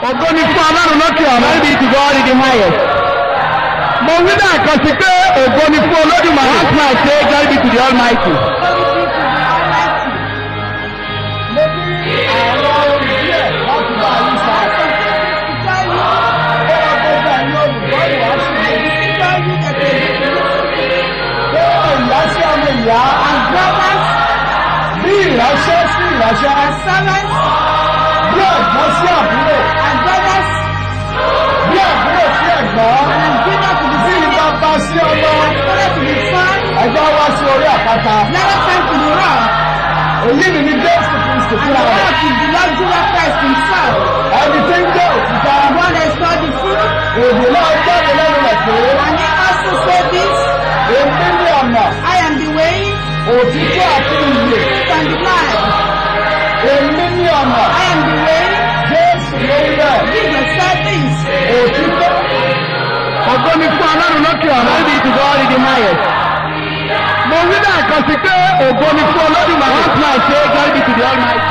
ògo ni fún ọlọ́run lókè ọ̀run. Glory be to God in the highest. mo wí náà kan sí pé ògo ni fún olódùmarè. Once more I say, glory be to the Almighty. mo ní àwọn ohun díẹ̀ láti bá yín sọ. ó wá gbogbo ẹ̀yin olùkọ́ ìwàásù mi. pé ìyáṣẹ́ ọmọ ìyá bí ìránṣẹ́ sí ìránṣẹ́ bí ẹ̀gbọ́n sí àbúrò bí àbúrò sí ẹ̀gbọ́n bí bàbá sí ọmọ ẹ̀gbọ́n wá sí orí àpáta. èyí ni ní jésù kristu fúnra rẹ̀ ẹni tí ń jẹ́ òkúta èdè náà jáde lẹ́nu rẹ̀ pé èmi ní ọ̀nà I am the way òtítọ́ àti ìyè and the life. èmi ní ọ̀nà I am the way. jésù ló ń bẹ̀ Jesus said this. òtítọ́ ògo ni fún ọlọ́run lókè ọ̀run. Glory be to God in the highest. mo wí náà kan sí pé ògo ni fún olódùmarè. Once more I say, glory be to the Almighty.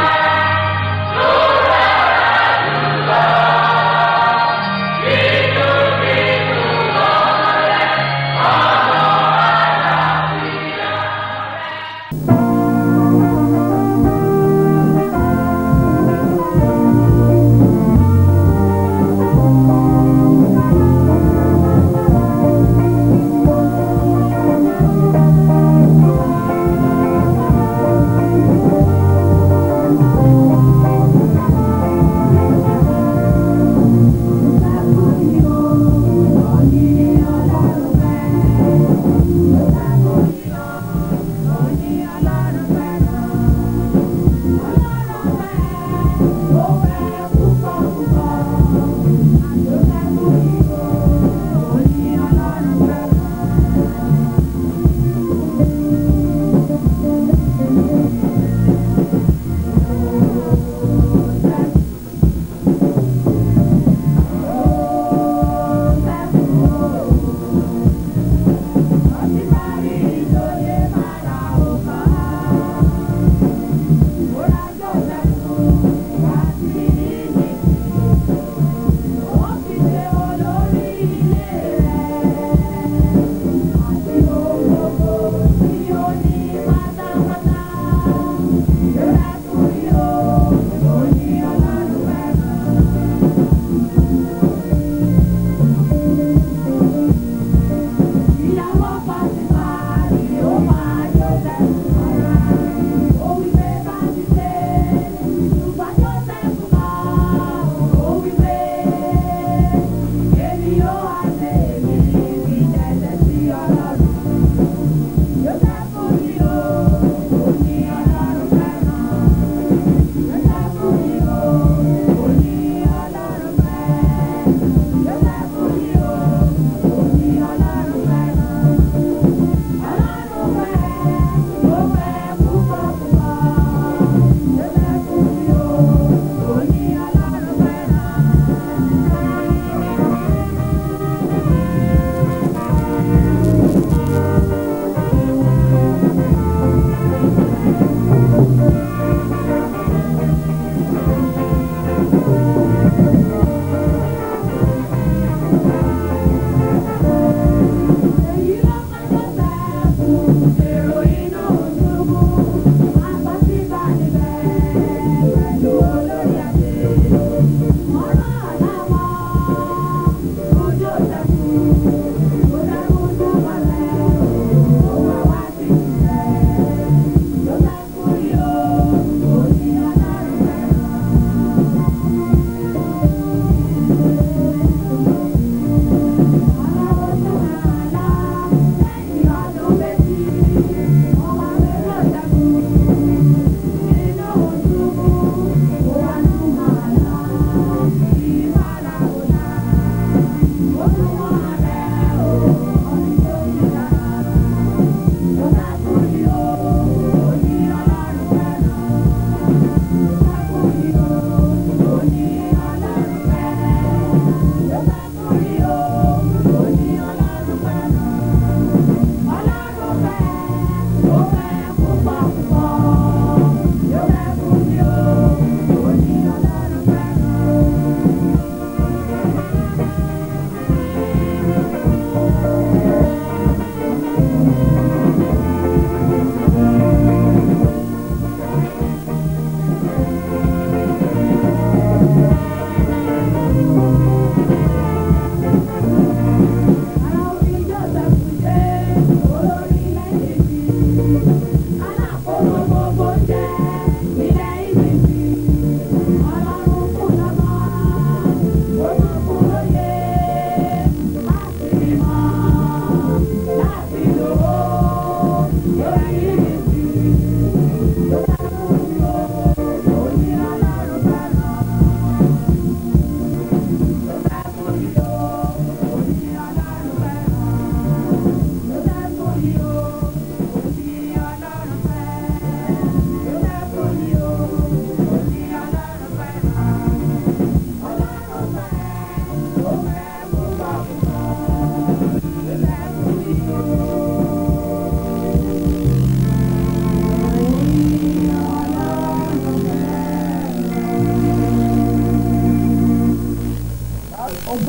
Ó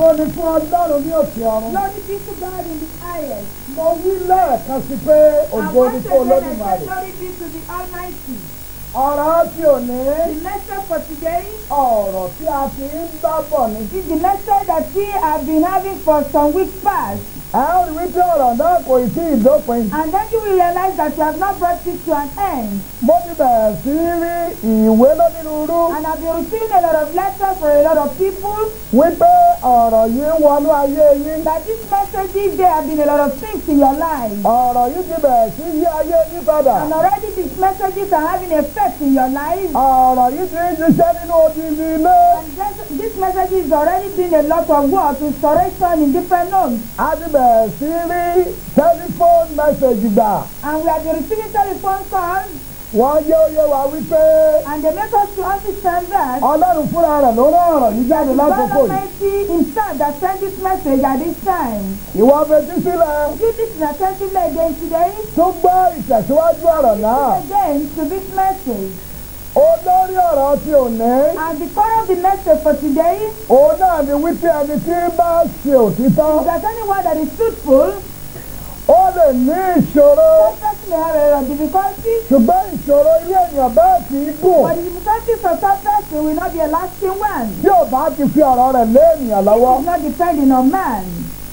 ògo ni fún ọlọ́run ní òkè ọ̀run. Glory be to God in the highest. mo wí lẹ́ẹ̀kan sí pé And ògo ni once fún again I say olódùmarè. glory be to the Almighty. ọ̀rọ̀ tí ò ní The message for today ọ̀rọ̀ tí a ti ń bá bọ̀ ni. is the message that we have been having for some weeks past. ẹ ó rí wípé ọ̀rọ̀ náà kò ì tí ì dópin. And then you will realize that you have not brought it to an end. mo ti bẹ̀rẹ̀ sí í rí ìwé lónírúurú And I've been receiving a lot of letters for a lot of people wípé ọ̀rọ̀ yìí ń wọnú ayé yín. that this message is there have been a lot of things in your life. ọ̀rọ̀ yìí ti bẹ̀rẹ̀ sí yí ayé yín padà. And already these messages are having effect in your life. ọ̀rọ̀ yìí ti ń ṣiṣẹ́ nínú odidi ilé. And this, this message is already been a lot of work, restoration in different homes. a ti bẹ̀rẹ̀ sí rí tẹlifóònù mẹ́sẹ̀gì gbà. And we have been receiving telephone calls wọ́n yé oyé wa wípé and they make us to understand that ọlọ́run fúnra rẹ̀ ló rán ọ̀rọ̀ yìí jáde God lákòókò yìí. Almighty himself that sent this message at this time. ìwọ fetí sílẹ̀ You listen attentively again today. tún gbọ́ ìtẹ̀síwájú ọ̀rọ̀ náà. Listen again to this message. olórí ọ̀rọ̀ tí ò ní. And the core of the message for today òun náà ni wípé ẹni tí bá ṣe òtítọ́ is that anyone that is truthful, ó lè ní ìṣòro success may have a lot of difficulties, ṣùgbọ́n ìṣòro ilé ènìyàn bẹ́ẹ̀ kì í gùn but the difficulties of success will not be a lasting one. tí ò bá ti fi ọ̀rọ̀ rẹ̀ lé ènìyàn lọ́wọ́. It is not depending on man.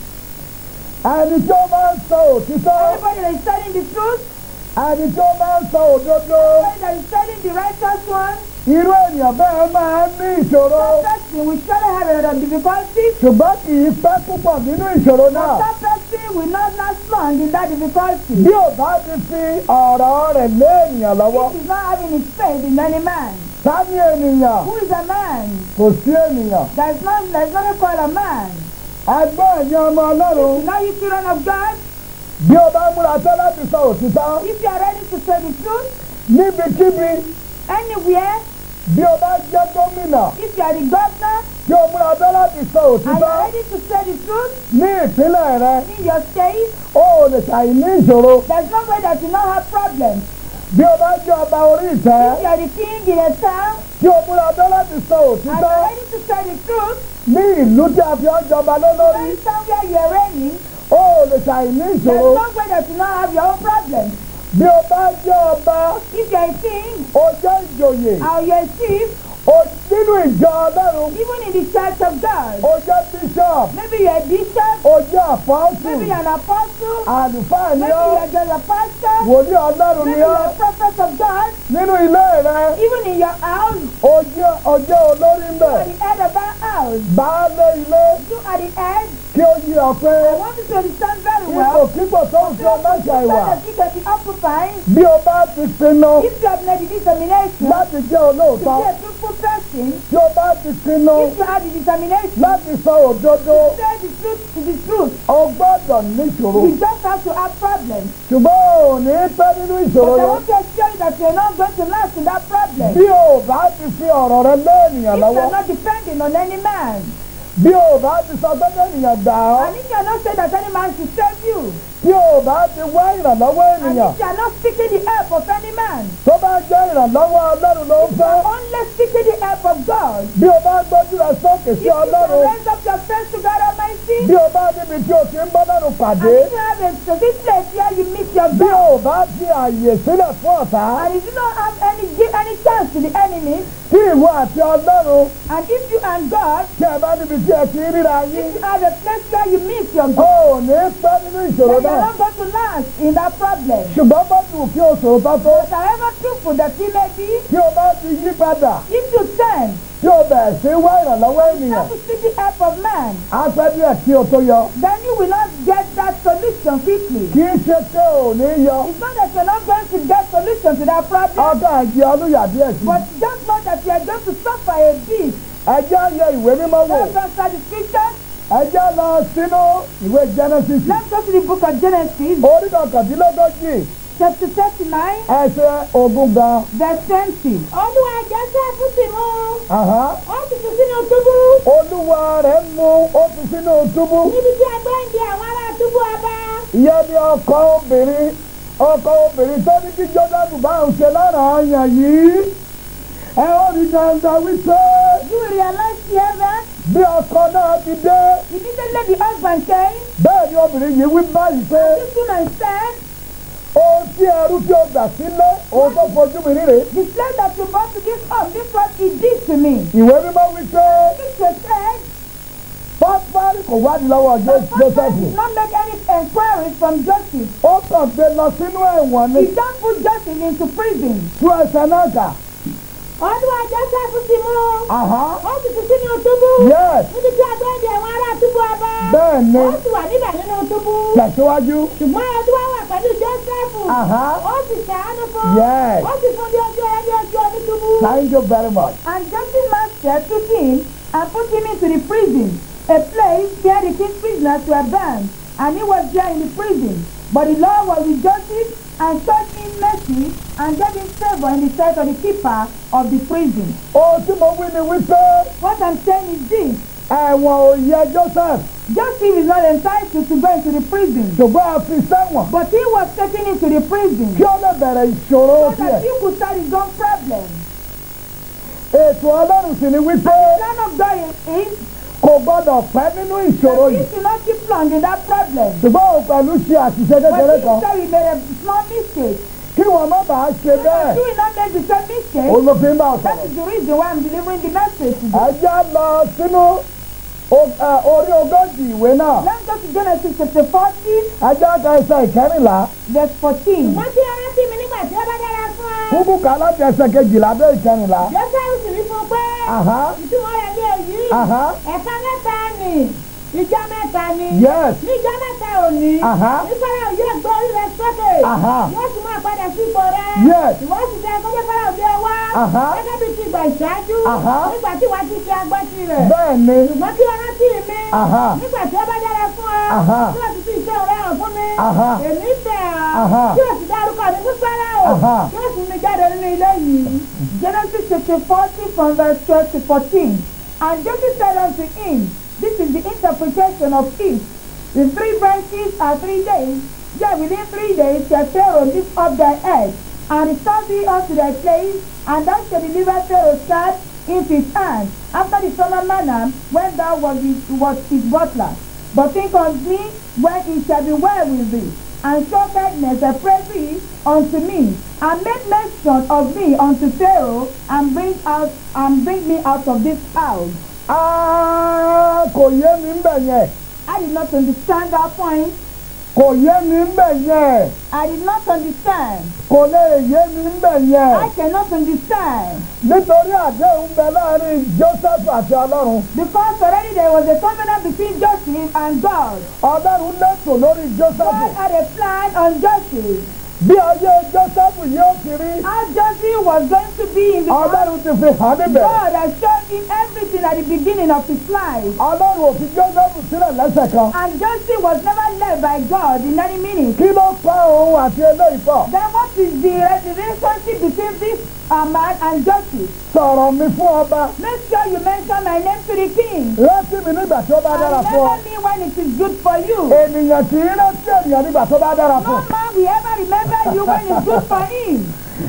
ẹni tí ó bá ń sọ òtítọ́ Anybody that is telling the truth, ẹni tí ó bá ń sọ òdodo anybody that is telling the righteous one, irú ènìyàn bẹ́ẹ̀ máa ń ní ìṣòro that person will surely have a lot of difficulties. ṣùgbọ́n kì í pẹ́ púpọ̀ nínú ìṣòro But náà that person will not last long in that difficulty. bí ò bá ti fi ọ̀rọ̀ rẹ̀ lé ènìyàn lọ́wọ́. It is not having his faith in any man. ta ni ènìyàn Who is a man? kò sí ènìyàn. There is not, there is nothing called a man. ẹgbẹ́ ẹ̀yin ọmọ ọlọ́run You know you children of God, bí o bá múra tán láti sọ òtítọ́ if you are ready to say the truth, níbikíbi anywhere, bí o bá jẹ́ gómìnà if you are the governor bí o múra tán láti sọ and you òtítọ́ are ready to say the truth ní ìpínlẹ̀ rẹ in your state, o ò lè ṣàì ní ìṣòro there is no way that you not have problems. bí o bá jẹ́ ọba orí ìtẹ́ If you are the king in a town tí o múra tán láti sọ and you òtítọ́ are ready to say the truth, ní ìlú tí a fi ọ́ jọba lé lórí then somewhere you are reigning, o ò lè ṣàì ní there is ìṣòro no way that you not have your own problems. bí o bá jẹ́ ọba If you are a king o jẹ́ ìjòyè or you are a chief, o nínú ìjọ ọlọ́run even in the church of God, o jẹ́ bishop maybe you are a bishop, o jẹ́ apostle maybe you are an apostle, àlùfáà ni maybe you ọ́ are just a pastor, wòlíì ọlọ́run maybe ni you ọ́ are a prophet of God, nínú ilé rẹ even in your house, o jẹ́ o jẹ́ olórí ń you bẹ̀ are the head of that house, baálé ilé you are the head. kí ó yí ọ pé I want you to understand very ipò well. kíkò tó ń fi ọmọ ṣàìwà that you can be occupied bí o bá ti pinnu if you have made the determination láti jẹ́ to olóòótọ́ be a truthful person, tí o bá ti pinnu if you have the determination láti sọ òdodo to say the truth to the truth, o gbọ́dọ̀ níṣòro you just have to have problems. ṣùgbọ́n o ò ní pẹ́ nínú ìṣòro But I yẹn want to assure you that you're not going to last in that problem. bí o bá ti fi ọ̀rọ̀ rẹ lé ènìyàn If lọ́wọ́ you're not depending on any man, bí o bá ti sọ pé ènìyàn gbà ọ́ and if you're not saying that any man should save you, bí o bá ti wá ìrànlọ́wọ́ and ènìyàn if you're not seeking the help of any man, tó bá jẹ́ ìrànlọ́wọ́ ọlọ́run ló ń fẹ́ you're only seeking the help of God. bí o bá gbójú rẹ sókè If sí you can ọlọ́run raise up your face to God Almighty, bí o bá níbi tí o ti ń bọ́ lọ́run and pàdé if you have a specific place where you meet your bí God, o bá fi àyè sílẹ̀ fún ọ̀tá and if you don't have any give any chance to the enemy, tí ìwọ àti ọlọ́run and if you and God, tí ẹ bá níbi tí ẹ ti ríra yín if you have a place where you meet your o God, ò ní pẹ́ nínú then ìṣòro you're náà not going to last in that problem. ṣùgbọ́n bó ti wù kí o sòótọ́ tó But however truthful that he may be, tí o bá ti yí padà if you turn, tí o bẹ̀rẹ̀ sí wá ìrànlọ́wọ́ ènìyàn not to seek the help of man, á pẹ́ díẹ̀ kí o tó yọ then you will not get that solution quickly. kì í ṣe pé o ò ní yọ It's not that you're not going to get solution to that problem, ọgá àjẹ ọlúyà díẹ̀ sí but just know that you are going to suffer a bit. ẹjẹ́ yẹ ìwé mímọ́ wò Let's go start the scripture. ẹjẹ́ lọ sínú ìwé Genesis Let's go to the book of Genesis, orí kọkàndínlógójì chapter 39, ẹsẹ̀ ogún gan. verse 20. Olúwa Jósẹ́fù sì mú Àhá. ó sì tún sínú túbú olúwa rẹ̀ mú ó fi sínú túbú níbi tí agbẹ́ǹde àwọn ará túbú ọba. ìyẹn ni ọkọ obìnrin ọkọ obìnrin tó ní kí jọ́dánù bá ń ṣe lára àyàn yìí ẹ ó rí dandan wípé You will realize here that bí ọkọ náà ti dé Immediately the husband came, bẹ́ẹ̀ ni obìnrin yìí wí báyìí pé this woman said, ohun tí ẹrú tí o gbà sílé ohun tó fojú mi ríre The slave that you brought to this house, this what he did to me. ìwé mímọ́ wí pé Scripture said, pápárí kò wádìí lọ́wọ́ the husband joseph did not make any enquiries from Joseph. ó kàn gbé lọ sínú ẹ̀wọ̀n ní He just put Joseph into prison. tú ẹsẹ̀ náà kà ọdún Joseph ti mú Àhá. ó sì fi sínú túbú yes níbi tí agbẹ́ndì àwọn ará túbú ọba bẹ́ẹ̀ ni ó sì wà níbẹ̀ nínú túbú tẹ̀síwájú ṣùgbọ́n ẹtú wá wà pẹ̀lú Joseph Àhá. ó sì ṣàánú fún Yes. ó sì fún ní ojú ẹ ní ojú onítúbú. thank you very much And Joseph's master took him and put him into the prison, a place where the king's prisoners were bound, and he was there in the prison. But the Lord was with Joseph and showed him mercy and gave him favor in the sight of the keeper of the prison. ohun tí mo wí ni wípé What I'm saying is this. ẹ̀wọ̀n ò yẹ joseph Joseph is not entitled to go into the prison, ṣùgbọ́n a fi sẹ́wọ̀n but he was taken into the prison kí ó lè bẹ̀rẹ̀ ìṣòro so tiẹ̀ that he could start his own problem. ètò ọlọ́run sì ni wípé The plan of God is kò gbọ́dọ̀ pẹ́ nínú ìṣòro that he yìí should not keep long in that problem. ṣùgbọ́n òun pẹ̀lú ṣe àṣìṣe But kékeré he kan said he made a small mistake. kí wọ́n má bàa ṣe bẹ́ẹ̀ Do we not make the same mistake? òun ló fi ń bá ọ That sọ̀rọ̀ is the reason why I'm delivering the message today. ẹ já lọ sínú o- ẹ, orí ogójì ìwé náà Let's go to Genesis chapter 14, ẹ já ka ẹsẹ̀ ìkẹrìnlá verse 14. wọ́n ti rántí mi nígbà tí ó bá dára fún ọ. kúkú ká láti ẹsẹ̀ kejìlá dé ìkẹrìnlá Joseph sì wí fún un pé Àhá. ìtumọ̀ rẹ̀ ní èyí Àhá. ẹ̀ka mẹ́ta ni ìjọ mẹ́ta ni yes ní ìjọ mẹ́ta òní Àhá. ní Fáráò yóò gbé orí rẹ̀ sókè Àhá. yóò sì máa padà sí ipò rẹ̀ Yes. ìwọ sì tẹ ẹgbẹ́ Fáráò bí ọwá Àhá. gẹ́gẹ́ bí ti ìgbà ìṣáájú Àhá. nígbà tí wàá ti ṣe agbọ́tì rẹ̀ bẹ́ẹ̀ ni ṣùgbọ́n kí ọ̀rá tì mí Àhá. nígbà tí ó bá dára fún ọ Àhá. tí wọ́n ti fi iṣẹ́ rẹ̀ hàn fún mi Àhá. èmi bẹ̀ Àhá. ọ́ tí o sì dárúkọ mi fún Fáráò Àhá. tí o sì mi jáde nínú ilé yìí. Genesis chapter 40 from verse 12 to 14. And Joseph said unto him, This is the interpretation of it. The three branches are three days. Yet within three days shall Pharaoh lift up thy head, and restore thee unto thy place, and thou shalt deliver Pharaoh's staff into his hand, after the former manner, when thou was his, was his butler. But think on me when it shall be well with thee, and show kindness, I pray thee, unto me, and make mention of me unto Pharaoh, and bring out and bring me out of this house. Ah, kò yé mi ń bẹ̀ yẹn I did not understand that point. kò yé mi ń bẹ̀ yẹn I did not understand. kò lè yé mi ń bẹ̀ yẹn I cannot understand. nítorí àdéhùn bẹ láàrin joseph àti ọlọ́run Because already there was a covenant between Joseph and God. ọlọ́run lẹ́tọ̀ lórí joseph God had a plan on Joseph. bí ayé joseph yóò ti rí How Joseph was going to be in the ọlọ́run ti fi hàn níbẹ̀ God has shown him everything at the beginning of his life. ọlọ́run ò fi joseph sílẹ̀ lẹ́sẹ̀ kan And Joseph was never led by God in any minute. kí ló pa òun àti eléyìí pọ̀ Then what is the relationship between this uh, man and Joseph? sọ̀rọ̀ mi fún ọba Make sure you mention my name to the king. rántí mi nígbà tí ó bá dára And fún ọ remember me when it is good for you. ènìyàn kì í rántí ènìyàn nígbà tó bá dára No fún man will ever remember you when it's good for him.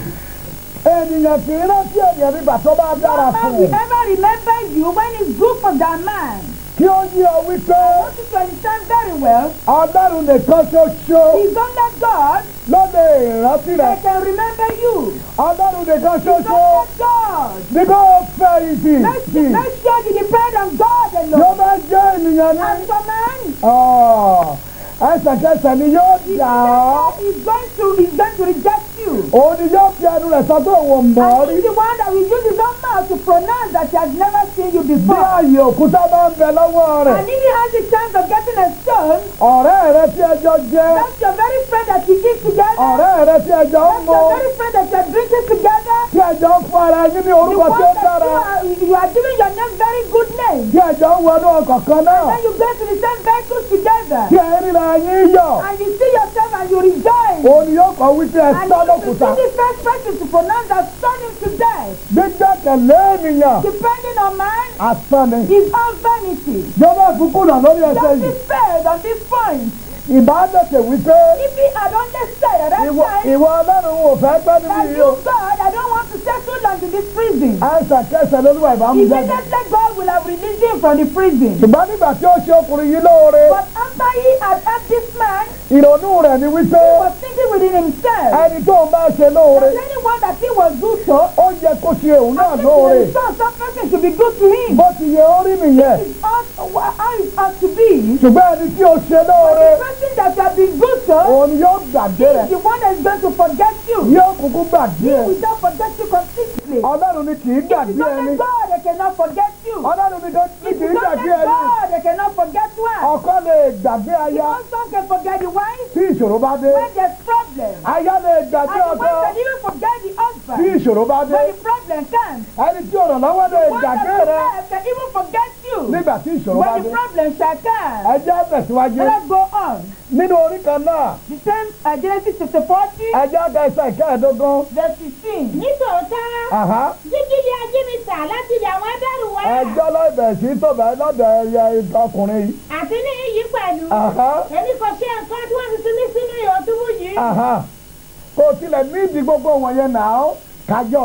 ènìyàn kì í rántí ènìyàn nígbà tó bá dára No man fún will ever remember you when it's good for that man. kí ó yí ọ wípé I want you to understand very well. ọlọ́run nìkan ṣoṣo It's only God ló lè rántí rẹ that can remember you. ọlọ́run nìkan It's ṣoṣo only God. ní kó fẹ̀yìntì Let's, let's sure you depend on God yóò alone. bá jẹ́ ènìyàn ní And for man, ọ̀, ẹsẹ̀kẹsẹ̀ ni yóò dà ọ́ he's going to he's going to reject you. òun ni yóò fi ẹnu rẹ̀ sọ pé òun mọ̀ ọ́ And rí he's the one that will use his own mouth to pronounce that he has never seen you bí before. ààyè òkúta bá ń bẹ lọ́wọ́ rẹ̀ And if he has the chance of getting a stone, ọ̀rẹ́ rẹ tí ẹjọ́ jẹ́ that's your very friend that you eat together. ọ̀rẹ́ rẹ tí ẹjọ́ ń That's mu your very friend that you are drinking together. tí ẹjọ́ ń fún ara yín ní The orúkọ one tí ó that dára you are, you are giving your name very good name. tí ẹjọ́ ń wọnú ọkọ̀ kan náà Then you go to the same vehicles together. tí ẹ ríra yín yọ̀ And you see yourself and you rejoice. òun ni yóò kọ́ wípé ẹ And sọ́ you lókùúta see the first person to pronounce that stone him to death. gbígbẹ́kẹ̀lé ènìyàn Depending on man, asán ni his own vanity. joseph kùnà lórí ẹsẹ̀ yìí Justice failed on this point. ìbádẹ́tẹ̀ wípé If he had understood at that ìwọ time ìwọ ọlọ́run ò fẹ́ gbẹ́ níbi that yìí you, o God, I don't want to stayed too long in this prison, ẹsẹ̀ kẹsẹ̀ lolúwa ìbámu jáde. immediately God will have released him from the prison. ṣùgbọ́n nígbà tí ó ṣe ọkùnrin yìí lóore But after he had helped this man, ìrònú rẹ̀ ni wípé he was thinking within himself ẹni tó ń bá ṣe lóore that anyone that he was good to, ó yẹ kó ṣe òun náà I lóore think the some person should be good to him. bó ti yẹ ó rí nìyẹn It's ought, how it ought to be. ṣùgbọ́n ẹni tí ó ṣe lóore The person that you have been good to òun ni yóò gbàgbé is rẹ̀ the one that is going to forget you. yóò kúkú gbàgbé He ẹ̀ will not forget you completely. ọlọ́run ni kì í It is gbàgbé ẹni only God that cannot forget you. ọlọ́run ni kì It í is only gbàgbé ẹni God that cannot forget one. ọkọ lè gbàgbé The aya husband can forget the wife tí ìṣòro bá dé when there's problem. aya lè And gbàgbé the ọkọ wife can even forget the tí husband ìṣòro bá dé when the problem comes. ẹni tí ọ̀rọ̀ lọ́wọ́ lè One gbàgbé that rẹ̀ survives can even forget you nígbà tí ìṣòro bá when dé the problem shall come. ẹ jẹ́ tẹ̀síwájú Let's go on. nínú orí kan náà The same uh, Genesis chapter 40, ẹ jẹ́ kẹsẹ̀ ìkẹẹ̀ẹ́dógún verse 16. nítòótọ́ Àhá. jíjí di ajínigbà láti ilẹ̀ àwọn ẹgbẹ́rù wá ẹjọ́ lọ́ọ̀bẹ̀ sí tòbẹ̀ lọ́dọ̀ ẹyẹ ọkùnrin yìí. àti ní iyì pẹ̀lú Àhá. èmi kò ṣe nǹkan tí wọ́n ti tún ní sínú ìhò túbú yìí Àhá. kò tilẹ̀ nídìí gbogbo wọ̀nyẹn náà kájọ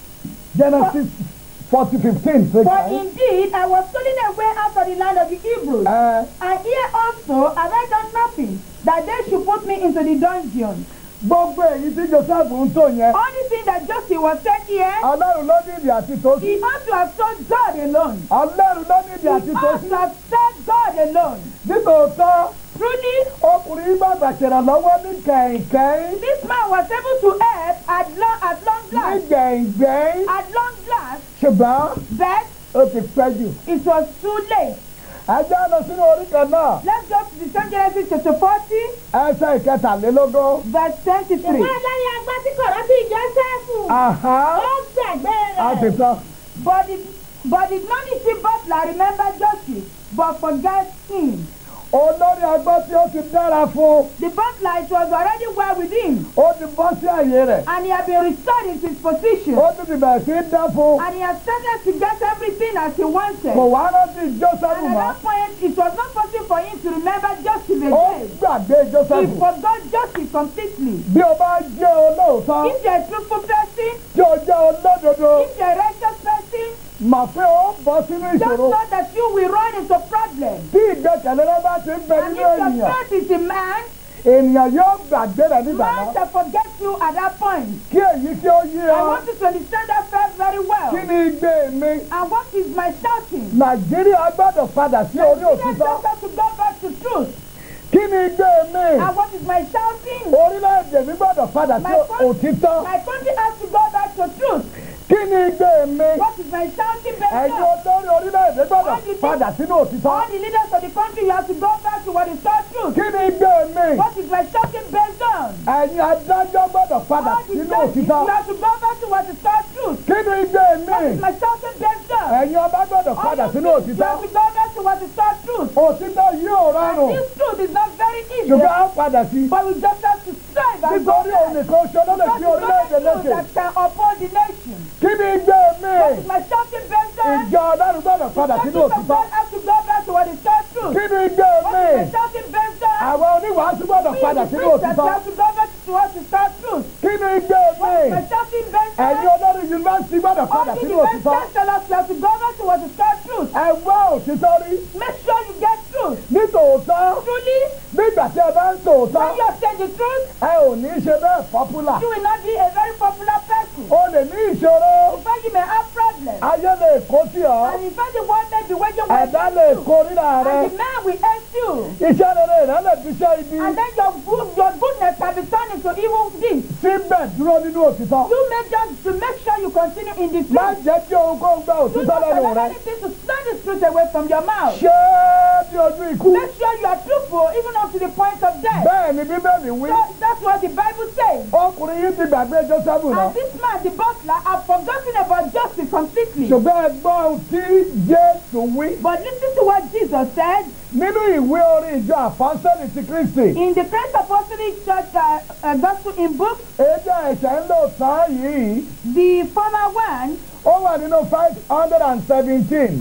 Genesis forty fifteen ṣe For kàn. indeed I was stolen away out of the land of the Hebrews. Ẹ And here also have I done nothing, that they should put me into the dungeon. gbogbo èyí tí Joseph ń tò yẹn Only thing that Joseph was said here, Ọlọ́run ló nídìí àti tó sí. he ought to have told God alone. Ọlọ́run ló nídìí He àti tó ought sí. to have said God alone. nítòótọ́ Truly, ọkùnrin yìí gbàgbà ṣèrànlọ́wọ́ ní kẹ̀kẹ́ this man was able to help at long, at long ní last, gbẹ̀ngbẹ̀ng at long last, ṣùgbọ́n but ó ti pẹ́ jù. it was too late. ẹjọ́ lọ sínú orí kan náà Let's go to the same Genesis chapter 40, ẹsẹ̀ ìkẹtàlélógún. verse 23. ṣùgbọ́n lẹ́yìn agbá tí kò rántí Jósẹ́fù Àhá. ó gbàgbé a ti rẹ̀ tán. But the, but the non-issue butler remembered Joseph, but forgot him. olórí agbọ́ tí ó ti dára fún The butler it was already well with him, ó ti bọ́ sí àyè rẹ̀ and he had been restored into his position, ó tún ti bẹ̀rẹ̀ sí í dán fún and he had started to get everything as he wanted. kò wá rántí Joseph And at mọ́ that point, it was not possible for him to remember Joseph ó again. gbàgbé He Joseph forgot Joseph completely. bí o bá jẹ́ olóòótọ́ If you're a truthful person, tí o jẹ́ olódodo if you're a righteous person, mà pé ó bọ́ sínú just ìṣòro know that you will run into problems. tí ìgbẹ́kẹ̀lé rẹ bá ti ń bẹ And if nínú your ènìyàn faith is in man, ènìyàn yóò gbàgbé rẹ nígbà man náà shall forget you at that point. kí èyí kí ó yé I ọ want you to understand that fact very well. kí ni igbe mi And what is my shouting? Nàìjíríà gbọ́dọ̀ padà sí orí Nigerians òtítọ́ just have to go back to truth. kí ni igbe mi And what is my shouting? orílẹ̀-èdè mi gbọ́dọ̀ padà sí My country- òtítọ́ My country has to go back to truth. kí ni igbe mi What is my shouting based ẹ̀yin on? olórí orílẹ̀-èdè gbọ́dọ̀ padà sínú òtítọ́ All the leaders of the country, you have to go back to what is called truth. kí ni igbe mi What is my shouting based on? ẹ̀yin adájọ́ gbọ́dọ̀ padà All the sínú judges, you òtítọ́ have to go back to what is called truth. kí ni igbe mi What is my shouting based on? ẹ̀yin ọba gbọ́dọ̀ All padà of sínú this, you òtítọ́ have to go back to what is called truth. òtítọ́ yóò rọrùn This truth is not very easy, ṣùgbọ́n á padà sí but we just have to strive and go nítorí òun back. nìkan ṣe ló lè Because fi it's orílẹ̀-èdè only truth lékè that can uphold the nation. kí ni igbe mi What is my shouting based on? ìjọ ọlọ́run gbọ́dọ̀ padà sínú Churches of òtítọ́ God have to go back to what is called truth. kí ni igbe What mi is my shouting based on? àwọn oníwàásù gbọ́dọ̀ We, padà the sínú preachers, òtítọ́ have to go back to what is called truth. kí ni igbe mi What is my shouting based on? ẹ̀yin olórí yunifásitì gbọ́dọ̀ All padà the sínú defense òtítọ́ chancellors you have to go back to what is called truth. ẹ wá òtítọ́ rí Make sure you get truth. nítòótọ́ Truly, nígbà tí ẹ bá ń tòótọ́ when you are saying the truth, ẹ ò ní í ṣe bẹ́ẹ̀ pọ́pùlà you will not be a very popular person. o lè ní ìṣòro In fact, you may have problems. ayé lè kó sí ọ And in fact, the world may be waging war ẹ̀dá lè against you. kó rírà rẹ And the man will hate you. iṣẹ́ rere rẹ lè fi ṣe ibi And then your good, your goodness can be turned into evil deeds. síbẹ̀ dúró nínú òtítọ́ You may just to make sure you continue in the má truth. jẹ́ kí ohunkóhun gba Do òtítọ́ not lẹ́nu allow rẹ anything to stand the truth away from your mouth. ṣé bí ojú ikú Make sure you are truthful even up to the point of death. bẹ́ẹ̀ ni bíbélì wí So that's what the Bible says. ọkùnrin yìí ti gbàgbé Jósẹ́fù náà And this man, the butler, have forgotten about justice completely. ṣùgbọ́n ẹ gbọ́ ohun tí Jésù wí But listen to what Jesus said nínú ìwé orin ìjọ àpọ́sẹ́lì ti Kristi in the Christ Apostolic Church uh, uh, Gospel in book, èdè ẹ̀ṣẹ̀ ń lò tán yìí the former one, ó wà nínú five hundred and seventeen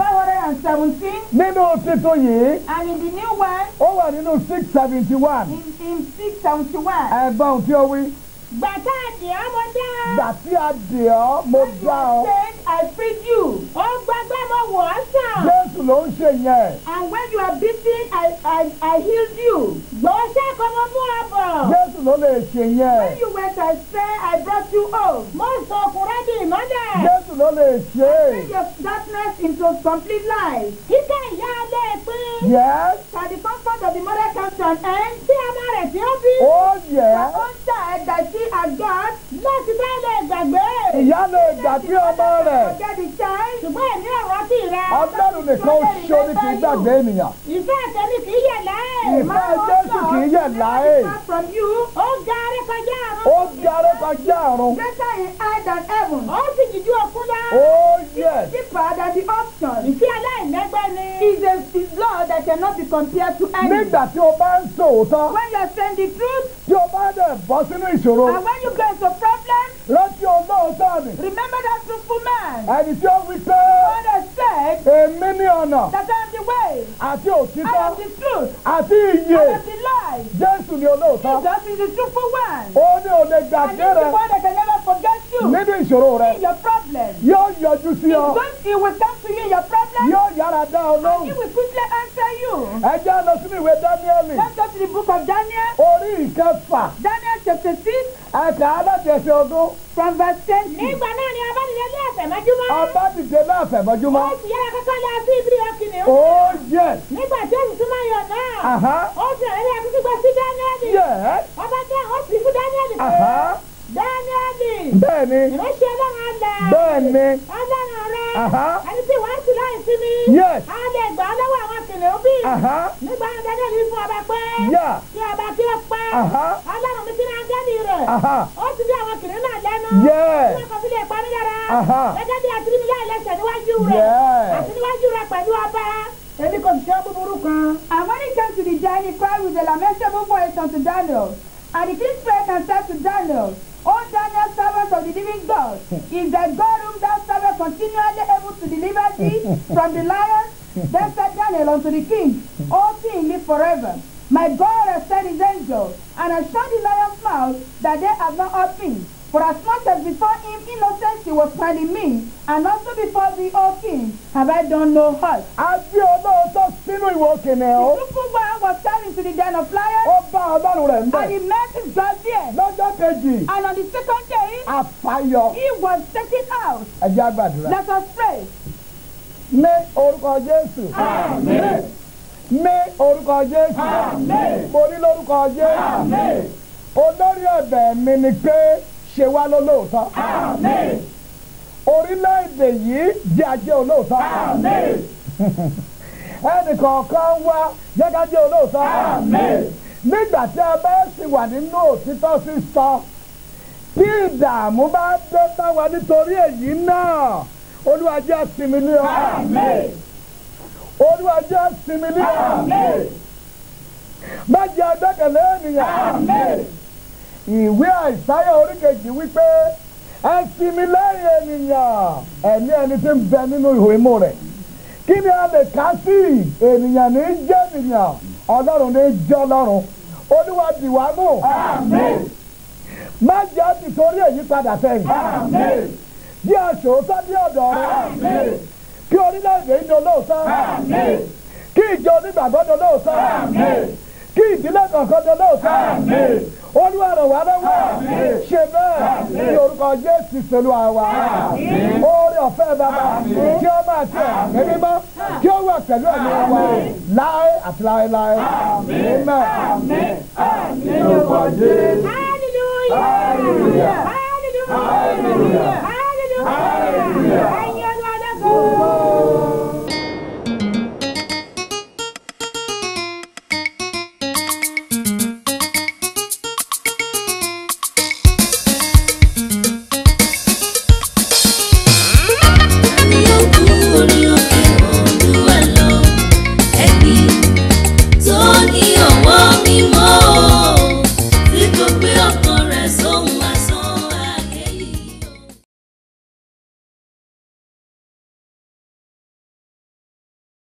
517, nínú títún yìí and in the new one, ó wà nínú six seventy one in, in 671. ẹ̀gbọ́n ohun tí ó wí Gbàtà àdì ọmọdé. gbà tí a dè ọ́ mo dá ọ. Said, I freed you. Ó gbàgbé mo wọ̀ ọ́ sàn. jésù ló ń ṣe yẹn. And when you are beaten, I, I, I healed you. Gbọ́sẹ̀ kọ́ mo mú ọ bọ̀. jésù ló lè ṣe yẹn. When you went astray, I brought you home. Mo sọ ọkùnrin di ìmọ́lẹ̀. jésù ló lè ṣe. Turn your darkness into complete light. Kíkẹ́ ìyá alẹ́ pín. yes Shall the comfort of the mother come to an end? Tí ọmọ rẹ̀ tí ó bí. oh Her yes. own child that she has got. Láti bá lè gbàgbé. ìyá lè gbàgbé ọmọ rẹ̀. Forget the child. Ṣùgbọ́n èmi ò rántí rẹ̀. ọlọ́run nìkan ṣó ní kì í gbàgbé ènìyàn. Ìfẹ́ àtẹ̀mí kì í yẹ̀ láì. ìfẹ́ jésù kì í yẹ̀ láé. Far from you, Ó ga aré kọjá àrùn. ó darí kọjá àrùn. greater in high than heaven. Ó sì jíjú òkun lọ. oh yes. Deeper than the ocean. Ìfẹ́ aláìlẹ́gbẹ́ ni. Is a is love that cannot be compared to any. nígbà tí o bá ń sòótọ́ When you are saying the truth, tí o bá dẹ̀ bọ́ sínú ìṣòro and when you get into problem, rántí olóòótọ́ mi remember that truthful man. ẹni tí ó wí pé God has said èmi ní ọ̀nà that I am the way, àti I òtítọ́ am the truth, àti I ìyè am the life. jésù ní olóòótọ́ Jesus is the truthful one. ó ní o lè And gbàgbé he's the rẹ one that can never forget you nínú ìṣòro rẹ in your problem. yóò yọjú sí He's ọ going, he will come to you in your problem, yóò yára dá ọ and he lóhùn will quickly answer you. ẹ jẹ́ lọ sínú ìwé dáníẹ́lì Let's go to the book of Daniel, orí ìkẹfà Daniel chapter 6, ẹ̀ka alájẹsẹ̀ ogún from verse 10. Nígbà náà ni abánilé ní àtẹ̀mọ́júmọ́. ọba dìde láàfẹ̀mọ́júmọ́ Ó sì yára kọ́kọ́ lọ sí ibi ọkìnrin. oh yes Nígbà tí ó sì súnmọ́ yọ̀ náà. aha Ó sì rẹ̀ ní akíkí gbọ́ sí Dáníẹ́lì. yes Ọba jẹ́ ó sì fún Dáníẹ́lì pé. aha Dáníẹ́lì. bẹ́ẹ̀ni Ìránṣẹ́ Ọlọ́run àgbà. bẹ́ẹ̀ni Ọlọ́run rẹ̀. aha Ẹni tí wọ́n sì láì sí mi. yes A lè gbà ọ́ lọ́wọ́ àwọn kìnìún bí. aha Nígbà náà Dáníẹ́lì fún ọba pé. yeah Kí ọba kí ó pẹ́. aha Ọlọ́run mi ti ní ángẹ́lì rẹ̀. aha Ó ti bí àwọn kìnìún náà lẹ́nu. yes Wọ́n kọ́ sílé ìparí yàrá. aha Gẹ́gẹ́ bí àti níbi láì lẹ́sẹ̀ níwájú rẹ̀. yes Àti níwájú rẹ̀ pẹ̀lú ọba. Èmi kò sì ṣe búburú kan. And when he came to the giant, he cried with a lamentable voice unto Daniel. And the king spake and said to Daniel, O Daniel, servant of the living God, is that God whom thou servest continually able to deliver thee from the lions? Then said Daniel unto the king, O king, live forever. My God has sent his angel, and has shut the lion's mouth, that they have not hurt me. For as much as before him innocency was found in me, and also before thee, O king, have I done no hurt. a bí olóòótọ́ sínú ìwò kìnìún The truthful one was thrown into the den of lions, ó bá ọlọ́run rẹ̀ ń and bẹ̀ he met his God there. lọ́jọ́ kejì And on the second day, àfàyọ he was taken out. ẹ̀jẹ̀ àgbàdúrà Let us pray. ní orúkọ jésù ní orúkọ jésù mo ní lórúkọ jésù olórí ẹ̀bẹ̀ mi ni pé ṣe wá lólóòótọ́ orílẹ̀-èdè yìí jẹ́ ajé olóòótọ́ ẹnìkọ̀ọ̀kan wá jẹ́ ká jẹ́ olóòótọ́ nígbà tí a bá sì wà nínú òtítọ́ sísọ tí ìdààmú bá dé bá wa nítorí èyí náà olúwa jẹ́ sinmi ní ọ olúwa jẹ́ sinmi ní ọ má jẹ́ agbẹ́kẹ̀lé ènìyàn ìwé àìsáyà oríkejì wípé ẹ sinmi lẹ́yìn ènìyàn ẹ̀mí ẹni tí ń bẹ nínú ihò imú rẹ̀ kí ni a lè ká sí ènìyàn ní jẹ́ ènìyàn ọlọ́run ní jẹ́ ọlọ́run olúwa dìwà mú má jẹ́ tìtorí èyí padà sẹ́yìn bí aṣòótọ́ bí ọ̀dọ̀ rẹ kí orílẹ̀-èdè yìí dolóòótọ́ kí ìjọ onígbàgbọ́ dolóòótọ́ kí ìdílé kọ̀ọ̀kan dolóòótọ́ olúwa ràn wá lọ́wọ́ ṣe bẹ́ẹ̀ ní orúkọ jésù pẹ̀lú àwa oore ọ̀fẹ́ bàbá kí ó máa tẹ̀ ẹ̀mí mọ́ kí ó wà pẹ̀lú ẹ̀mí wa láé àti láéláé amen ní orúkọ jésù. Hallelujah. Hallelujah. Hallelujah. Hallelujah. Ẹ̀yin ọdún ọdún kan.